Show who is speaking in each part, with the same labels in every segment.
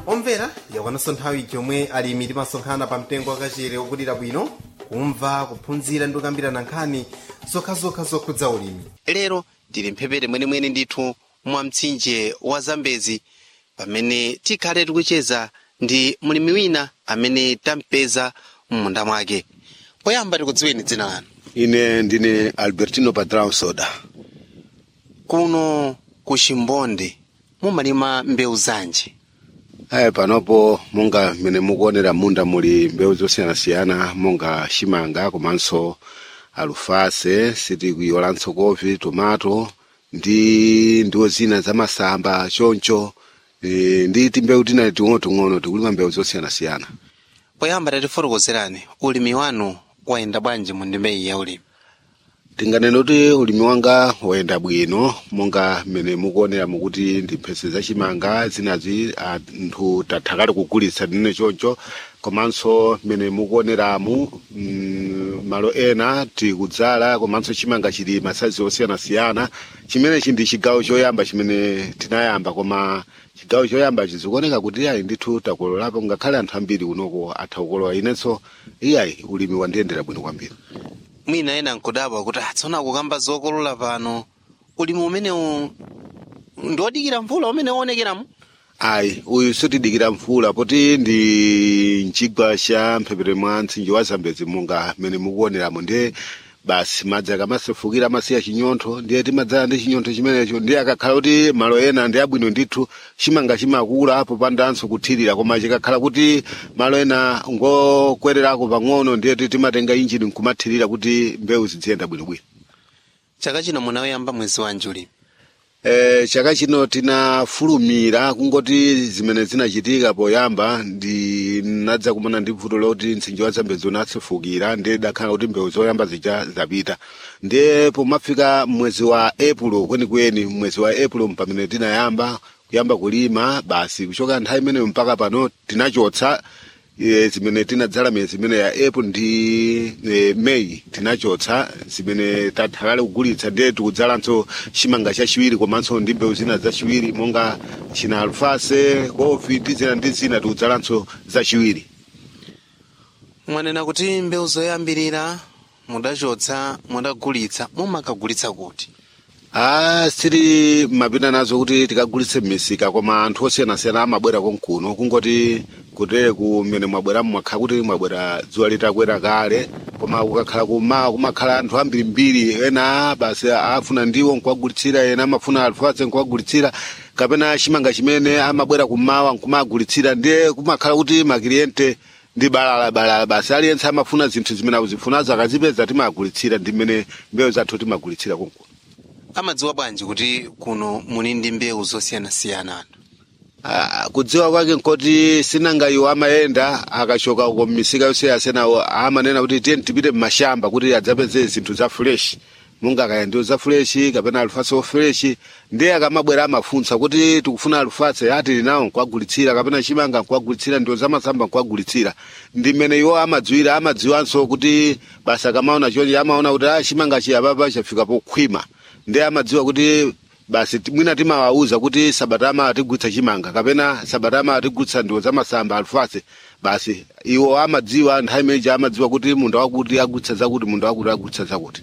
Speaker 1: omvera yakwananso nthawi yomwe alimi timasonkhana pa mtengo wakachere wokulira bwino kumva kuphunzira ndi kukambirana nkhani zokhazokha zokhudza ulimi lero tili mphepete mwenemwene ndithu mwa mtsinje wa zambezi pamene tikhale tikucheza ndi mlimi wina amene tampeza m'munda mwake poyamba tikudziweni dzina lanu
Speaker 2: ine ndine albertino padrao soda
Speaker 1: kuno ku chimbonde mumalima mbewu zanji
Speaker 2: ayi panopo monga mmene mukuonera munda muli mbewu zosiyanasiyana monga chimanga komanso alufase sitikuyolanso kovi tomato ndi ndiwo zina zamasamba choncho e, ndi timbewu tina ting'onoting'ono tikulima mbewu zosiyanasiyana
Speaker 1: poyamba tatifotokozerani ulimi wanu wayenda bwanji mu ndimeyi ya ulimi
Speaker 2: tinganene kuti ulimi wanga wayenda bwino monga mmene mukuonera mukuti ndi mphese zachimanga zinazi anthu tathakale kugulitsa ndine choncho komanso mmene mukuoneramu mm, malo ena tikudzala komanso chimanga chili masayizi osiyanasiyana chimenechi ndi chigawo choyamba chimene tinayamba koma chigawo choyamba chizikuoneka kuti ayi ndithu takololapo ngakhale anthu ambiri kunoko atha kukolola inenso iyayi ulimi wandiyendera bwino kwambiri
Speaker 1: mwina ena nkudabwa kuti atsona kukamba zokolola pano ulimi umenewu ndiwodikira mvula umene uonekeramo
Speaker 2: ayi uyu sitidikira mvula poti ndi mchigwa cha mphepete mwa mtsinje wa zambezi monga mmene mukuoneramo ndiye basi madzi akamasefukira amasiya chinyontho ndiye timadzala ndi chinyontho chimenecho ndiye akakhala kuti malo ena ndi abwino ndithu chimanga chimakula apo pandanso kuthirira koma chikakhala kuti malo ena ngokwererako pang'ono ndiye timatenga injini nkumathirira kuti mbewu ziziyenda bwinobwino
Speaker 1: chaka chino munayamba mwezi wanji ulimi
Speaker 2: Eh, chaka chino tinafulumira kungoti zimene zinachitika poyamba ndinadza kumana ndi vuto loti mtsinje wa zambezi unasefukira ndiye dakhala kuti mbewu zoyamba zija zapita ndiye pomafika mwezi wa epulo kwenikweni mwezi wa epulo pamene tinayamba kuyamba kulima basi kuchoka nthawi imeneyo mpaka pano tinachotsa e, zimene tinadzala miyezi imene ya april ndi e, may tinachotsa zimene tathakale kugulitsa ndiye tikudzalanso chimanga chachiwiri komanso ndi mbewu zina zachiwiri monga china alfase kofi ndi zina ndi zina tikudzalanso zachiwiri
Speaker 1: mwanena kuti mbewu zoyambirira mudachotsa mudagulitsa mumakagulitsa kuti
Speaker 2: Ah, sili mapita nazo kuti tikagulitse m'misika koma anthu osiyanasiyana amabwera konkuno kungoti kutere kumene mwabwera mwakhala kuti mwabwera dzuwa litakwera kale koma kukakhala kumawa kumakhala anthu ambirimbiri ena basi afuna ndiwo nkuwagulitsira ena amafuna alfase nkuwagulitsira kapena chimanga chimene amabwera kumawa nkumagulitsira ndiye kumakhala kuti makiliyente ndi balala balala basi aliyense amafuna zinthu zimene akuzifunazo akazipeza timagulitsira ndi mmene mbewu zathu timagulitsira konkuno
Speaker 1: amadziwa bwanji kuti kuno muli ndi mbewu zosiyanasiyana anthu
Speaker 2: Ah, kudziwa kwake nkoti sinanga iwo amayenda akachoka uko mmisika yosiyanasiyana amanena kuti tiye tipite mmashamba kuti adzapeze zinthu za fresh munga kaya ndiwo za fresh kapena alufase fresh ndiye akamabwera amafunsa kuti tikufuna alufase ati linawo nkuwagulitsira kapena chimanga nkuwagulitsira ndiwo zamasamba nkuwagulitsira ndi mmene iwo amadziwira amadziwanso kuti basa akamaona chonje amaona kuti ah, chimanga chiyapapa chafika pokhwima ndiye amadziwa kuti basi ti- mwina timawauza kuti sabatama atigulitsa chimanga kapena sabatama atigulitsa ndiwo zamasamba alufase basi iwo amadziwa nthawi imeneji amadziwa kuti munda wakuti agulitsa zakuti munda wakuti agulitsa zakuti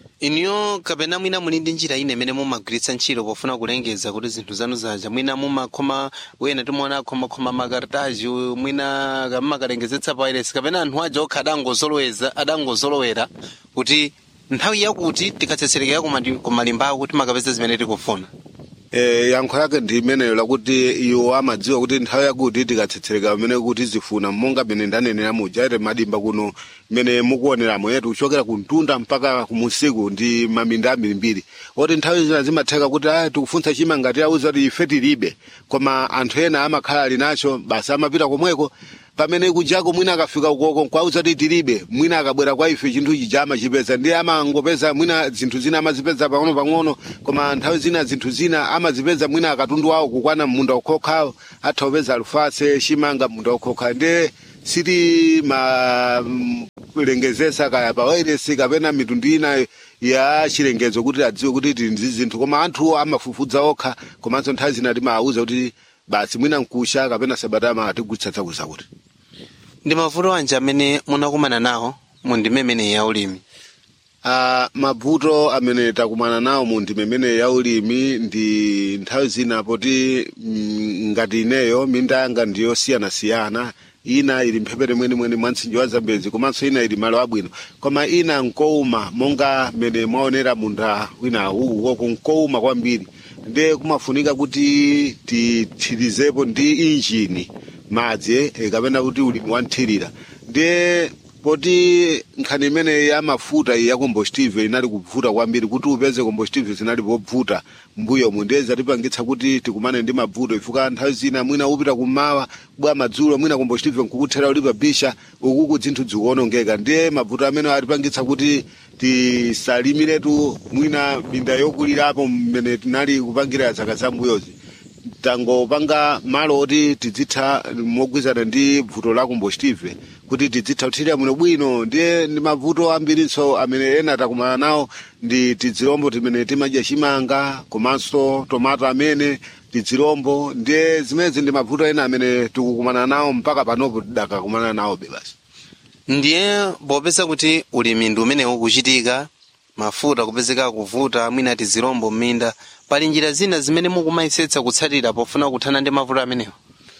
Speaker 1: iniyo kapena mwina muli ndi njira ine imene mumagwiritsa ntchito pofuna kulengeza kuti zinthu zanu zaja mwina mumakhoma wena timuona akhomakhoma makartaji mwina kamumakalengezetsa pairesi kapena anthu aja okha adangozoloweza adangozolowera kuti nthawi yakuti tikatsetserekera kumati- kumalimbawo kuti makapeza zimene tikufuna
Speaker 2: e, yankho yake ndi imeneyo lakuti iwo amadziwa kuti nthawi yakuti tikatsetsereka pamene kuti zifuna monga mene ndanenera muja ite madimba kuno mene mukuoneramo yetu kuchokera kuntunda mpaka kumusiku ndi maminda ambirimbiri oti nthawi zina zimatheka kuti aya tikufunsa chimanga tiyauza kuti ife tilibe koma anthu ena amakhala ali nacho basi amapita komweko pamene kujako mwina akafika ukoko nkwauza kuti tilibe mwina akabwera kwa ife chinthu chija amachipeza ndiye amangopeza mwina zinthu zina amazipeza pang'ono pang'ono koma nthawi zina zinthu zina amazipeza mwina akatundu wawo kukwana munda ukhokhawo atha kupeza alufase chimanga munda ukhokha ndiye siti malengezesa kaya pawairesi kapena mitundu ina ya chilengezo kuti adziwe kuti tili ndi zinthu koma anthu amafufudza okha komanso nthawi zina timawauza kuti basi mwina nkusha kapena sabatama atigulitsa tsakuza kuti
Speaker 1: ndi mavuto anji amene munakumana nawo mu ndime imeneyi ya ulimi
Speaker 2: Uh, mavuto amene takumana nawo mu ndime imene ya ulimi ndi nthawi zina poti mm, ngati ineyo minda yanga ndiyosiyanasiyana ina ili mphepete mwenimweni mwa mtsinje wa zambezi komanso ina ili malo abwino koma ina nkouma monga mene mwaonera munda wina uwu woko nkouma kwambiri ndiye kumafunika kuti tithirizepo ndi injini madzi eh, kapena kuti ulimi wanthirira ndiye poti nkhani imene ya mafuta iyi ya combustive inali kuvuta kwambiri kuti upeze combustive zinali pobvuta mbuyomu ndiye zatipangitsa kuti tikumane ndi mavuto ifuka nthawi zina mwina upita kummawa bwa madzulo mwina combustive nkukuthera uli pabisha ukuku dzinthu zikuonongeka ndiye mavuto amene atipangitsa kuti tisalimiretu mwina minda yokulirapo mmene tinali kupangira zaka zambuyozi tangopanga malo oti tidzitha mogwizana ndi vuto la combustive kuti tidzitha kuthirira muno bwino ndiye ndi mavuto ambirinso amene ena takumana nawo ndi tizirombo timene timadya chimanga komanso tomato amene tizirombo ndiye zimenezi ndi mavuto ena amene tikukumana nawo mpaka panopo tidakakumana nawobe basi
Speaker 1: ndiye popeza kuti ulimi ndi umene ukuchitika mafuta kupezeka kuvuta mwina tizirombo m'minda pali njira zina zimene mukumayisetsa kutsatira pofuna kuthana ndi mavuto amenewo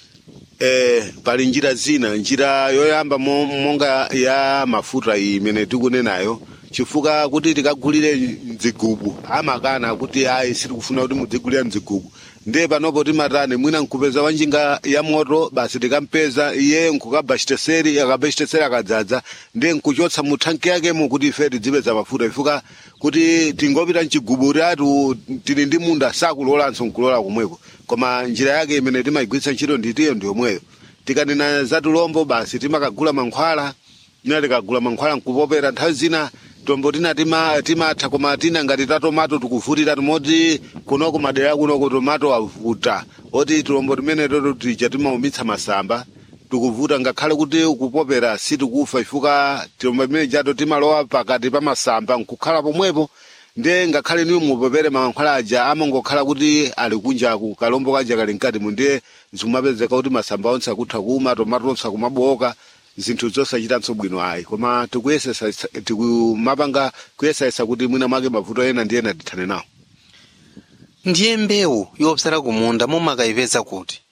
Speaker 2: eh, pali njira zina njira yoyamba mo- monga ya mafuta iyi imene tikunenayo chifukwa kuti tikagulire mdzigubu amakana kuti ayi sitikufuna kuti mudzigulira mdzigubu ndiye panopo timatani mwina nkupeza wanjinga ya moto basi tikampeza iye nkukabachiteseri akabachiteseri akadzadza ndiye nkuchotsa mu thanki yakemo kuti ife tidzipeza mafuta ifuka kuti tingopita mchigubu tatu tili ndi munda sakulolanso nkulola komweko koma njira yake imene timayigwiritsa ntchito nditiyo ndiyomweyo tikanena za tulombo basi timakagula mankhwala ina tikagula mankhwala nkupopera nthawi zina tombo tina tima- timatha koma tina ngati ta tomato tikuvutira timoti kunoko madera kunoko tomato avuta oti tulombo timene toto tija timaumitsa masamba tikuvuta ngakhale kuti ukupopera sitikufa ifuka tilombo timene jato timalowa pakati pa masamba nkukhala pomwepo ndiye ngakhale niwe mupopere mankhwala aja amangokhala kuti ali kunjaku kalombo kaja kali mkati mu ndiye zikumapezeka kuti masamba onse akutha kuma tomato onse akumaboka zinthu zosachitanso bwino ayi koma tikuyesesa tikumapanga kuyesesa kuti mwina mwake mavuto ena ndi ena tithane nawo
Speaker 1: ndiye mbewu yopsala kumunda mumakayipeza kuti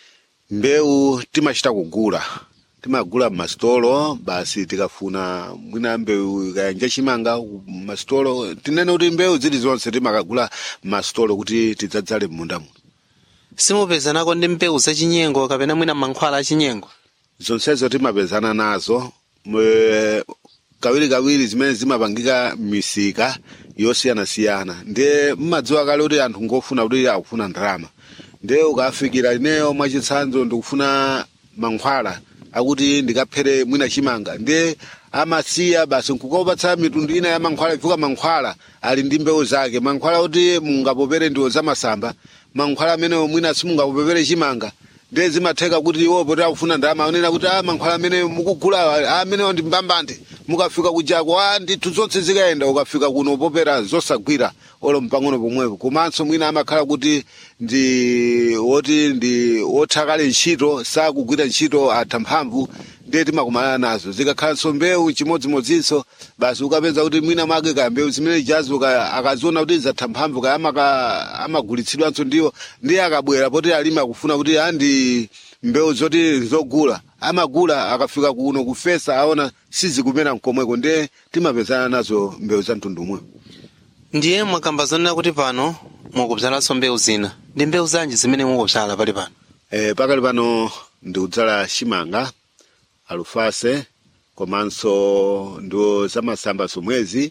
Speaker 2: mbewu timachita kugula timagula mmasitolo basi tikafuna mwina mbewu ikayanja chimanga mmasitolo tinene kuti mbewu zili zonse timakagula mmasitolo kuti tidzadzale m'munda muno
Speaker 1: simupezanako ndi mbewu zachinyengo kapena mwina mankhwala achinyengo
Speaker 2: zonsezo timapezana nazo mwe- kawirikawiri zimene zimapangika misika yosiyanasiyana ndiye mmadziwa kale kuti anthu ngofuna kuti akufuna ndalama ndiye ukafikira ineyo mwachitsanzo ndikufuna mankhwala akuti ndikaphere mwina chimanga ndiye amasiya basi nkukopatsa mitundu ina ya mankhwala ifuka mankhwala ali ndi mbewu zake mankhwala kuti mungapopere ndiwo zamasamba mankhwala amenewo mwina simungapopere chimanga ndiye zimatheka kuti iwo poti akufuna ndalama aonena kuti a mankhwala amene mukugula amenewo ndi mbambande mukafika kujako a ndithu zonse zikayenda ukafika kuno popera zosagwira olo mpang'ono pomwepo komanso mwina amakhala kuti ndi woti ndi wothakale ntchito sakugwira ntchito atha mphamvu ndiye timakumana nazo zikakhalanso mbewu chimodzimodzinso basi ukapeza kuti mwina mwake kaya mbewu zimene jazo kaya akaziona kuti zatha mphamvu kaya amaka- amagulitsidwanso ndiwo ndiye akabwera poti alimi akufuna kuti andi mbewu zoti zogula amagula akafika kuno kufesa aona sizikumera mkomweko ndiye timapezana nazo mbewu za mtundu umwe
Speaker 1: ndiye mwakamba zonena kuti pano mukubzalanso mbewu zina ndi mbewu zanji zimene mukubzala pali pano
Speaker 2: e, pakali pano ndikudzala chimanga alufase komanso ndo zamasamba somwezi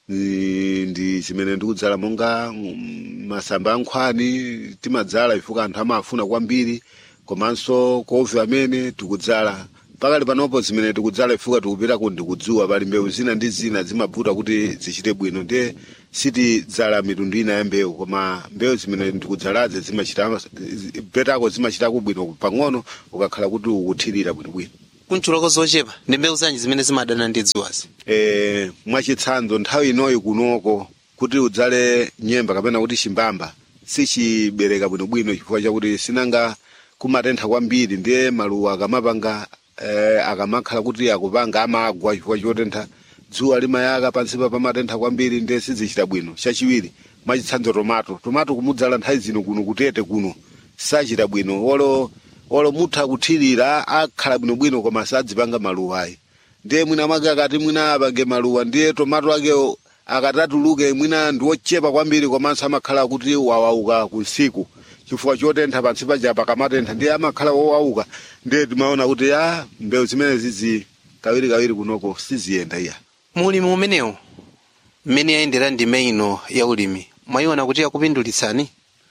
Speaker 2: ndi ndi zimene ndikudzala monga mm, masamba ankhwani timadzala ifuka anthu amafuna kwambiri komanso kovi amene tikudzala pakali panopo zimene tikudzala ifuka tikupitako ndikudzuwa pali mbewu zina ndi zina zimavuta kuti zichite bwino ndiye sitidzala mitundu ina ya mbewu koma mbewu zimene ndikudzalaze zimachita petako zimachitako bwino pang'ono ukakhala kuti ukuthirira bwinobwino
Speaker 1: kunchulako zochepa ndi mbewu zanji zimene zimadana ndi dzuwazi
Speaker 2: e, mwachitsanzo nthawi inoyi kunoko kuti udzale nyemba kapena kuti chimbamba sichibereka bwinobwino chifukwa chakuti sinanga kumatentha kwambiri ndiye maluwa akamapanga eh, akamakhala kuti akupanga amagwa chifukwa chotentha dzuwa limayaka pansipa pamatentha kwambiri ndiye sizichita bwino chachiwiri mwachitsanzo tomato tomato kumudzala nthawi zino kuno kutete kuno sachita bwino olo olo mutha kuthirira akhala bwinobwino koma sadzipanga maluwa ayi ndiye mwina mwake akati mwina apange maluwa ndiye tomato akewo akatatuluke mwina ndiwochepa kwambiri komanso amakhala kuti wawauka kunsiku chifukwa chotentha pansi paja pakamatentha ndiye amakhala wowauka ndiye timaona kuti a mbewu zimene zizi kawiri kawiri kunoko siziyenda iya
Speaker 1: mulimi umenewu mmene yayendera ndime ino ya ulimi mwayiona kuti yakupindulitsani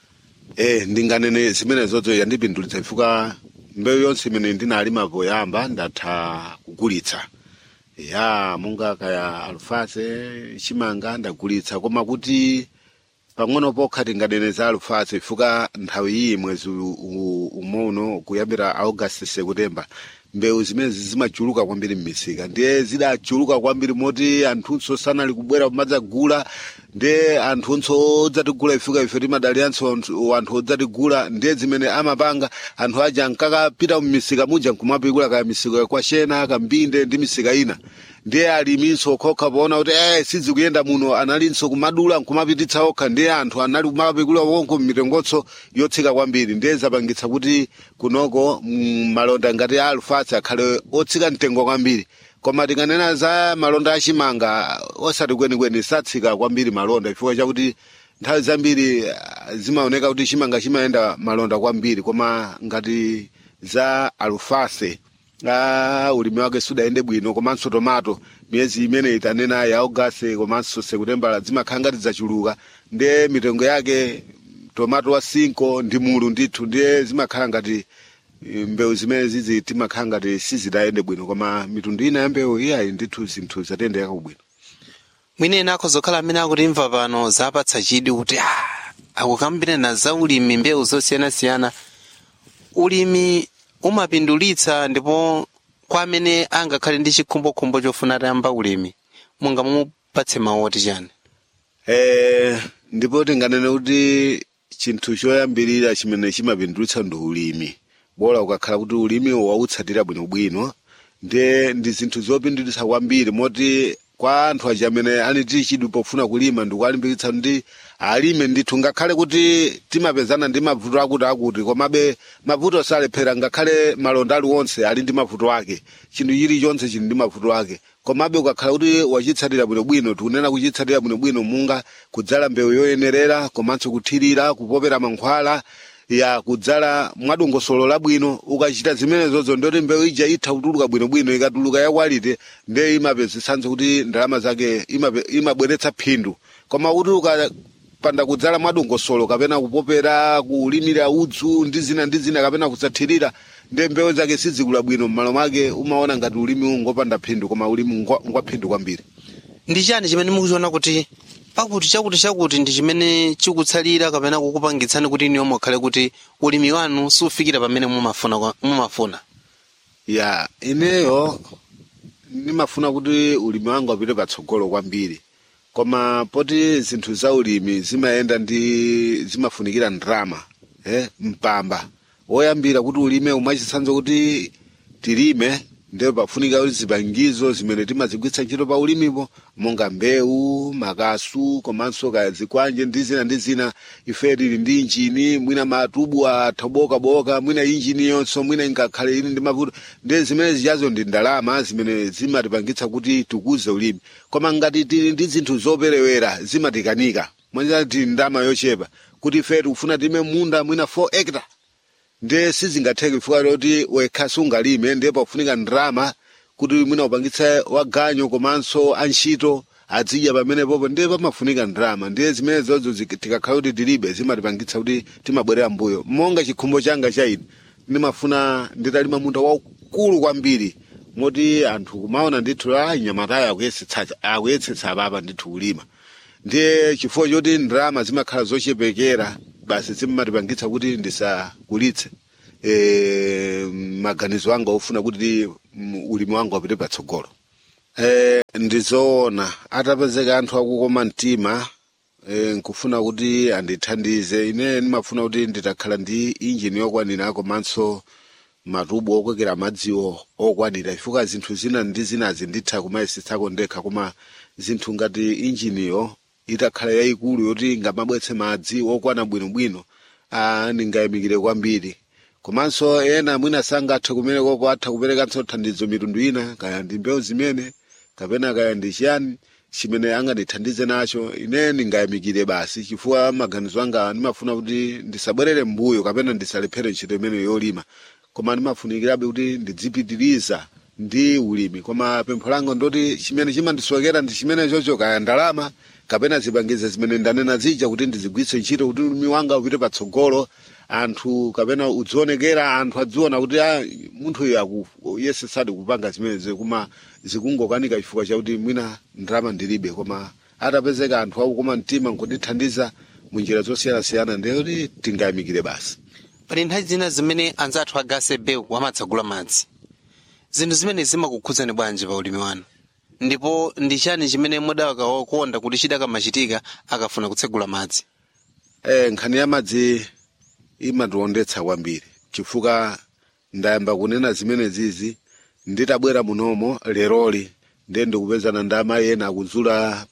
Speaker 2: e ndinganene zimene zozo yandipindulitsa chifukwa mbewu yonse imene ndinalima poyamba ndatha kugulitsa ya monga kaya alufase chimanga ndagulitsa koma kuti pang'ono pokha tinganene za alufase chifukwa nthawi iyi mwezi u- u- umono kuyambira augasti septemba mbewu zimezi zimachuluka kwambiri m'misika ndiye zidachuluka kwambiri moti anthunso sanali kubwera kumadzagula ndiye anthunso odzatigula ifika ife timadaliranso anthu anthu odzatigula ndiye zimene amapanga anthu aja ankakapita mmisika muja nkumapikula kaya misika yakwashena kambinde ndi misika ina ndiye aliminso okhaokha poona kuti eh sizikuyenda muno analinso kumadula nkumapititsa okha ndiye anthu anali kumapikula konko mmitengonso yotsika kwambiri ndiye zapangitsa kuti kunoko mm, malonda ngati a alufasi akhale otsika mtengo kwambiri koma tinganena za malonda achimanga osati kwenikweni satsika kwambiri malonda chifukwa chakuti nthawi zambiri ah, zimaoneka kuti chimanga chimayenda malonda kwambiri koma ngati za alufase ah, ulimi wake sudayende bwino komanso tomato miyezi imene itanena ya augasti komanso sekutembala zimakhala ngati zachuluka ndiye mitengo yake tomato wa cinco ndi mulu ndithu ndiye zimakhala ngati eh, mbewu zimene zizi timakhala ngati sizidayende bwino koma mitundu ina ya mbewu iyayi ndithu zinthu zatendeka kubwino
Speaker 1: mwina ena akhozokhala amene akutimva pano zapatsa chidwi kuti "Ah, akukambirana za ulimi mbewu zosiyanasiyana ulimi umapindulitsa ndipo kwa amene angakhale ndi chikhumbokhumbo chofuna atayamba ulimi mungamupatse mawu oti chani
Speaker 2: Eh, ndipo tinganene kuti chinthu choyambirira chimene chimapindulitsa ndi ulimi bora ukakhala kuti ulimi wautsatira bwinobwino ndiye ndi zinthu zopindulitsa kwambiri moti kwa anthu aja amene ali ndi chidwi pofuna kulima ndikuwalimbikitsa ndi alime ndithu ngakhale kuti timapezana ndi mavuto akuti akuti komabe mavuto salephera ngakhale malonda aliwonse ali ndi mavuto ake chinthu chilichonse chili ndi mavuto ake komabe ukakhala kuti wachitsatira bwinobwino tikunena kuchitsatira bwinobwino munga kudzala mbewu yoyenerera komanso kuthirira kupopera mankhwala ya kudzala mwadongosolo labwino ukachita zimenezozo ndoti mbewu ija itha kutuluka bwinobwino ikatuluka yakwalite ndiye imapezitsanso kuti ndalama zake imape- imabweretsa phindu koma kuti ukapanda kudzala mwadongosolo kapena kupopera kulimira udzu ndi zina ndi zina kapena kusathirira ndiye mbewu zake sizikula bwino m'malo mwake umaona ngati ulimi ungopanda phindu koma ulimi ngwa ngwa phindu kwambiri
Speaker 1: ndi chani chimene mukuchiona kuti pakuti chakuti chakuti ndi chimene chikutsalira kapena kukupangitsani kuti iniyo mukhale kuti ulimi wanu sufikira pamene mumafuna kwa- mumafuna
Speaker 2: ya ineyo ndimafuna kuti ulimi wangu apite patsogolo kwambiri koma poti zinthu za ulimi zimayenda ndi zimafunikira ndrama eh, mpamba woyambira kuti ulime umachitsanzo kuti tilime ndiyo pafunika kuti zipangizo zimene timazigwiritsa ntchito pa ulimipo monga mbewu makasu komanso kaya zikwanje ndi zina ndi zina ife tili ndi injini mwina matubu athobokaboka mwina injini yonso mwina ingakhale ili ndi mavuto ndi zimene zichazo ndi ndalama zimene zimatipangitsa kuti tikuze ulimi koma ngati tili ndi zinthu zoperewera zimatikanika mwanjira tili ndalama yochepa kuti ife tikufuna time munda mwina 4 hectare ndiye sizingatheke chifukwa choti wekha sungalime ndiye pafunika ndrama kuti mwina upangitse waganyo komanso antchito adzidya pamenepopo ndiye pamafunika ndrama ndiye zimene zozo zik- tikakhala kuti tilibe zimatipangitsa kuti timabwerera mbuyo monga chikhumbo changa cha ine ndimafuna nditalima munda waukulu kwambiri moti anthu kumaona ndithu a nyamatayo akuyesetsa akuyesetsa apapa ndithu kulima ndiye chifukwa choti ndrama zimakhala zochepekera basi zimatipangitsa kuti ndisagulitse e, maganizo anga ofuna kuti mm, ulimi wanga upite patsogolo e, ndizoona atapezeka anthu akukoma mtima e, nkufuna kuti andithandize ine ndimafuna kuti nditakhala ndi injini yokwanira komanso matubo okwekera madziwo okwanira chifukwa zinthu zina ndi zinazi nditha kumayesetsako ndekha koma zinthu ngati injiniyo itakhala yayikulu yoti ngamabwetse madzi okwana bwinobwino ah, ndingayamikire kwambiri komanso ena mwina sangathe kumenekoko atha kuperekanso thandizo mitundu ina kaya ndi mbewu zimene kapena kaya ndi chiyani chimene angandithandize nacho ine ndingayamikire basi chifukwa maganizo anga ndimafuna kuti ndisabwerere mbuyo kapena ndisalephere ntchito imene yolima koma ndimafunikirabe kuti ndidzipitiriza ndi ulimi koma pempho langa ndoti chimene chimandisokera ndi chimene chocho kaya ndalama kapena zipangizo zimene ndanena zija kuti ndizigwiritse ntchito kuti ulimi wanga upite patsogolo anthu kapena udzionekera anthu adziona kuti ah, munthu uyu aku- yesesadi kupanga zimenezi koma zikungokanika chifukwa chakuti mwina ndalama ndilibe koma atapezeka anthu akukoma mtima nkundithandiza munjira zosiyanasiyana ndiye kuti tingayamikire basi
Speaker 1: pali nthawi zina zimene anzathu agase bewu amatsagula madzi zinthu zimene zimakukhudzani bwanji pa ulimi wanu ndipo ndi chani chimene mudakakonda kuti chidakamachitika akafuna kutsegula madzi
Speaker 2: Eh, nkhani ya madzi imatiwondetsa kwambiri chifukwa ndayamba kunena zimene zizi nditabwera munomo leroli ndiye ndikupezana ndi amayi ena akuzula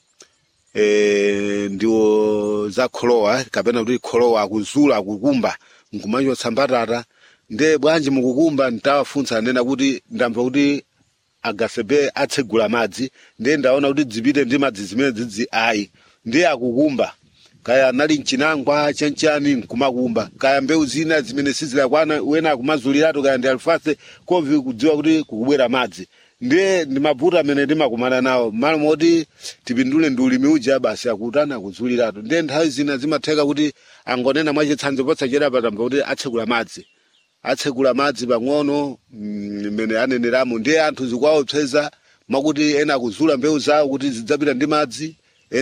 Speaker 2: eh, ndiwo za kholowa kapena kuti kholowa akuzula akukumba nkumachotsa mbatata ndiye bwanji mukukumba ntawafunsa anena kuti ndamva kuti agasebe atsegula madzi ndiye ndaona kuti dzipite ndi madzi zimene dzidzi ayi ndiye akukumba kaya anali mchinangwa chanchani nkumakumba kaya mbewu zina zimene sizilakwana wena akumazuliratu kaya ndi alifase kovi kudziwa kuti kukubwera madzi ndiye ndi mavuto amene ndimakumana nawo malo moti tipindule ndi ulimi uja basi akutana akuzuliratu ndiye nthawi zina zimatheka kuti angonena mwachitsanzo posachera patamba kuti atsegula madzi atsegula madzi pang'ono mm, mmene aneneramo ndiye anthu zikuwaopseza mwakuti ena akuzula mbewu zawo kuti zidzapita ndi madzi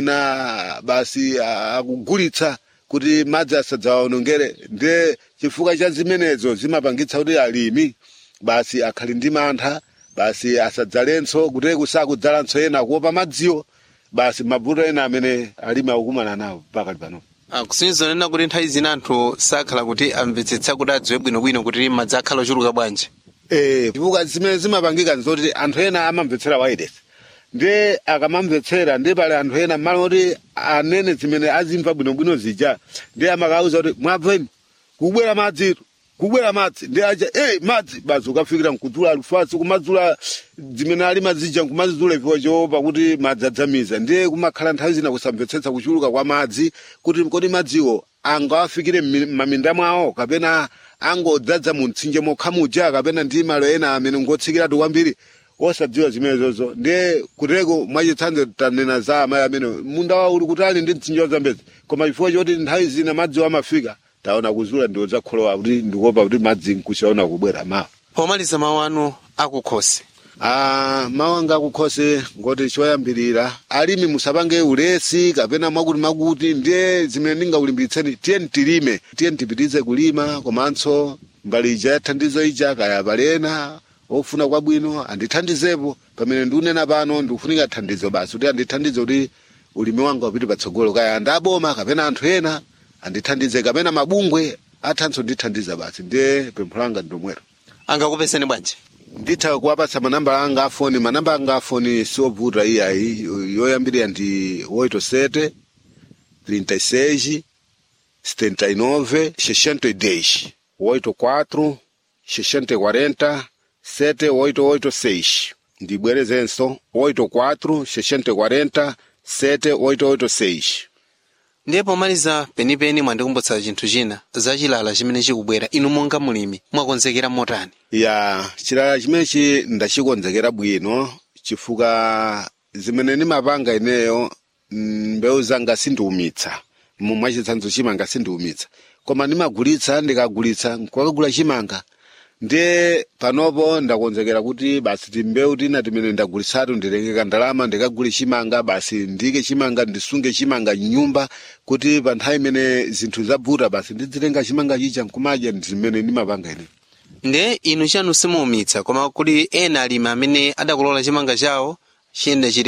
Speaker 2: ena basi a- akugulitsa kuti madzi asadzawawonongere ndiye chifukwa cha zimenezo zimapangitsa kuti alimi basi akhali ndi mantha basi asadzalenso kuti kusakudzalanso ena kuopa madziwo basi mavuto ena amene alimi akukumana nawo pakali pano
Speaker 1: Ah, kusonyeza nena kuti nthawi zina anthu sakhala kuti amvetsetsa kuti adziwe bwinobwino kuti madzi akhala ochuluka bwanji
Speaker 2: Eh, chifukwa zimene zimapangika nzoti anthu ena amamvetsera wireless ndiye akamamvetsera ndiye pali anthu ena mmalo moti anene zimene azimva bwinobwino zija ndiye amakauza kuti mwabveni kubwera madzi kubwera madzi ndiye aja hey, madzi basi ukafikira nkudzula alufasi kumadzula zimene ali mazija nkumazidula ifiwa choopa kuti madzi adzamiza ndiye kumakhala nthawi zina kusamvetsetsa kuchuluka kwa madzi kuti kodi madziwo angawafikire m'maminda mwawo kapena angodzadza mu mtsinje mokhamuja kapena ndi malo ena amene ngotsikiratu kwambiri osadziwa zimenezozo ndiye kuteko mwachitsanzo tanena za amayi amene munda wawo uli kutali ndi mtsinje wazambezi koma chifukwa choti nthawi zina madziwo amafika taona kuzula ndiwo zakholowa kuti ndikuopa kuti madzi nkuchaona kubwera mawa
Speaker 1: pomaliza mawu anu akukhosi
Speaker 2: Ah, mawu anga akukhosi ngoti choyambirira alimi musapange ulesi kapena mwakuti makuti ndiye zimene ndingaulimbiritseni tiye tilime tiye tipitirize kulima komanso mbali ija ya thandizo ija kaya palena ofuna kwabwino andithandizepo pamene ndikunena pano ndikufunika thandizo basi kuti andithandize kuti ulimi wanga upite patsogolo kaya andaboma kapena anthu ena andithandize kapena mabungwe athanso ndithandiza basi ndiye pempho langa ndomwero
Speaker 1: angakupeseni bwanji
Speaker 2: nditha kuwapatsa manamba anga afoni manamba anga afoni siovuta iyayi yoyambirira ndi 87 36 79 62 84 640 7886 ndibwerezenso 84 640 7886
Speaker 1: ndiye pomaliza penipeni mwandikumbutsa chinthu china za chilala chimene chikubwera inu monga mulimi mwakonzekera motani
Speaker 2: ya chilala chimenechi ndachikonzekera bwino chifukwa zimene ndimapanga ineyo mm, mbewu zanga sindiumitsa mwachitsanzo chimanga sindiumitsa koma ndimagulitsa ndikagulitsa nkukagula chimanga ndiye panopo ndakonzekera kuti basi timbewu tina timene ndagulitsatu ndilengeka ndalama ndikagule chimanga basi ndike chimanga ndisunge chimanga mnyumba kuti pa nthawi imene zinthu zavuta basi ndidzitenga chimanga chicha nkumadya zimene ndimapanga ine
Speaker 1: ndiye inu chanu simuumitsa koma kuli ena alimi amene adakolola chimanga chawo chiyenda chili